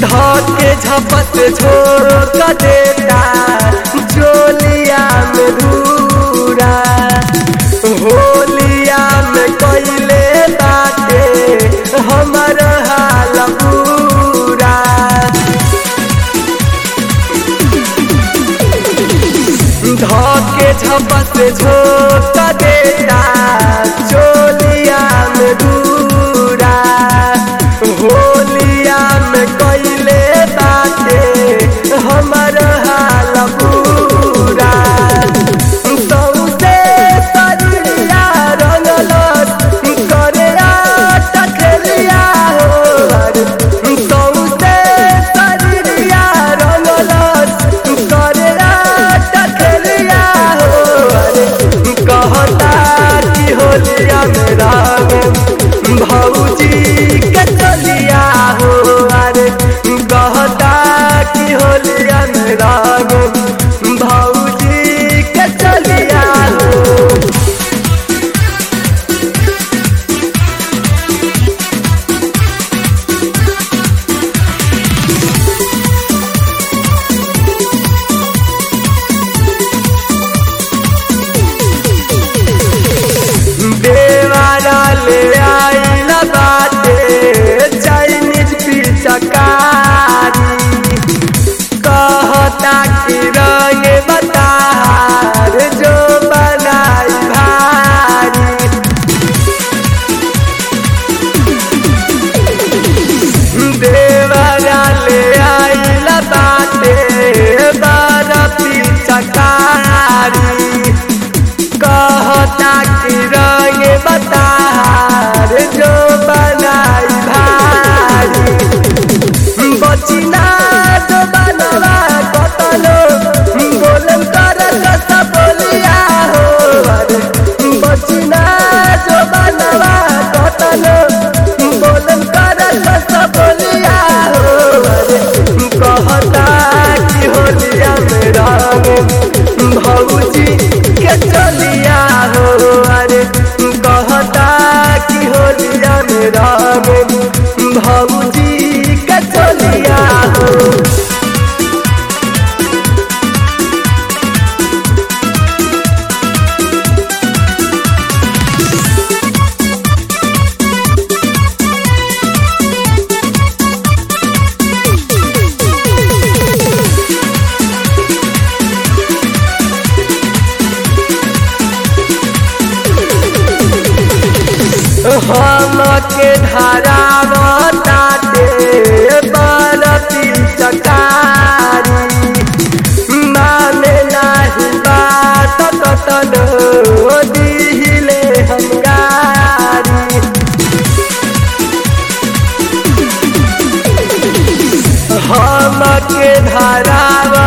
धके झपत झोंक देता चोलिया में धूरा होलिया में कैले बाटे हमर हाल पूरा धके झपत झोंक देता चोलिया में धूरा होलिया में कैले बाटे हमर हाल पूरा सौसे शरीरिया रंगलस करे टकरिया हो सौसे शरीरिया रंगलस करे टकरिया हो कहता कि होलिया में राम भौजी के चलिया हो अरे कहता कि होलिया में राम भौजी के चलिया हो देवारा ले आइल बाटे चाइनीज पिचकारी कहता कि रंग बतार जो बनाई भारी देवारा ले आइल बाटे बारा पिचकारी कहता कि रंग बतार जो बनाई भारी बचिना जो बनवा कतलो बोलम कर कस बोलिया हो अरे बचिना जो बनवा कतलो बोलम कर कस बोलिया हो अरे कहता कि होलिया में रंग भौजी के चलिया हो अरे कहता कि होलिया में रंग भौजी के चलिया हो हम के धारा ताटे बरती चकारी माने नाही बात कतन दिहिले हंगारी हम के धारा